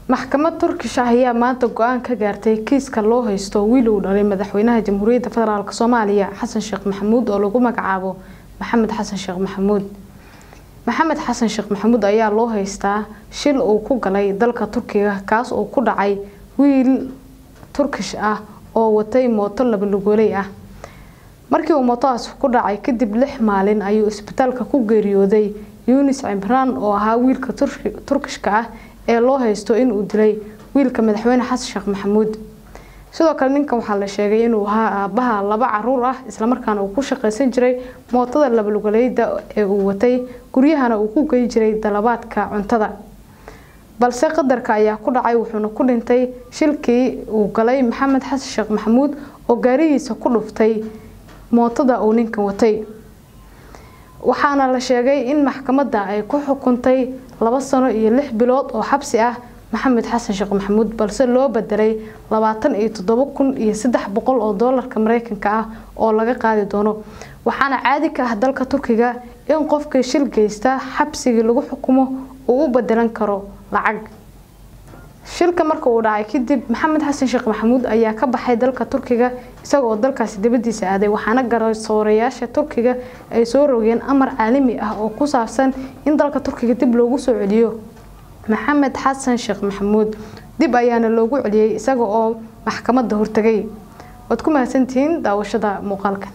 maxkamad turkish ah ayaa maanta go-aan ka gaartay kiiska loo haysto wiil uu dhalay madaxweynaha jamhuuriyadda federaalk soomaaliya xasan sheekh maxamuud oo lagu magacaabo maxamed xasan sheekh maxamuud maxamed xasan sheekh maxamuud ayaa loo haystaa shil uu ku galay dalka turkiga kaas oo ku dhacay wiil turkish ah oo watay mooto labalugooley ah markii uu mootodaas ku dhacay kadib lix maalin ayuu isbitaalka ku geeriyooday yunis cimraan oo ahaa wiilka turkishka ah ee loo haysto inuu dilay wiilka madaxweyne xasan sheekh maxamuud sidoo kale ninkan waxaa la sheegay inuu ahaa aabaha laba caruur ah islamarkaana uu ku shaqaysan jiray mootada labalugoleyda ee uu watay guryahana uu ku gey jiray dalabaadka cuntada balse qadarka ayaa ku dhacay wuxuuna ku dhintay shilkii uu galay maxamed xasan sheekh maxamuud oo gaarigiisa ku dhuftay mootada uu ninkan watay waxaana la sheegay in maxkamadda ay ku xukuntay laba sano iyo lix bilood oo xabsi ah maxamed xasan sheekh maxamuud balse loo bedelay labaatan iyo toddoba kun iyo saddex boqol oo doolarka mareykanka ah oo laga qaadi doono waxaana caadi ka ah dalka turkiga in qofkii shil geysta xabsigii lagu xukumo uu u bedelan karo lacag shilka marka uu dhacay kadib maxamed xasan sheekh maxamuud ayaa ka baxay dalka turkiga isagaoo dalkaasi dibadiisa aaday waxaana garsoorayaasha turkiga ay soo rogeen amar caalami ah oo ku saabsan in dalka turkiga dib loogu soo celiyo maxamed xasan sheekh maxamuud dib ayaana loogu celiyey isaga oo maxkamadda hortagay waad ku mahadsantihiin daawashada muuqaalkan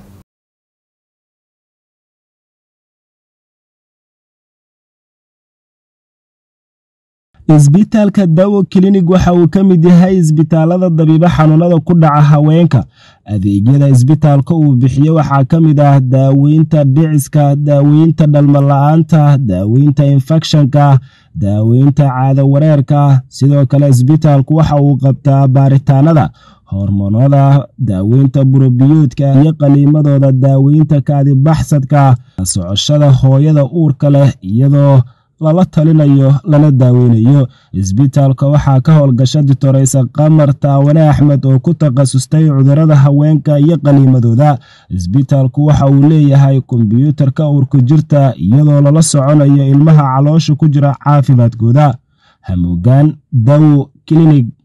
isbitaalka dawo klinig waxa uu ka mid yahay isbitaalada dabiibo xanuunada ku dhaca haweenka adeegyada isbitaalka uu bixiyo waxaa ka mid ah daaweynta dhiciska daaweynta dhalmala-aanta daaweynta infekshanka daaweynta caado wareerka sidoo kale isbitaalku waxa uu qabtaa baaritaanada hormoonada daaweynta burobiyoodka iyo qaliimadooda daaweynta kaadibaxsadka socoshada hooyada uurka leh iyadoo lala talinayo lana daaweynayo isbitaalka waxaa ka howlgasha ditoreysa qamar taawane axmed oo ku takhasustay cudurada haweenka iyo qaliimadooda isbitaalku waxa uu leeyahay kombyuutarka uurku jirta iyadoo lala soconayo ilmaha caloosha ku jira caafimaadkooda hamuugaan dawo klinig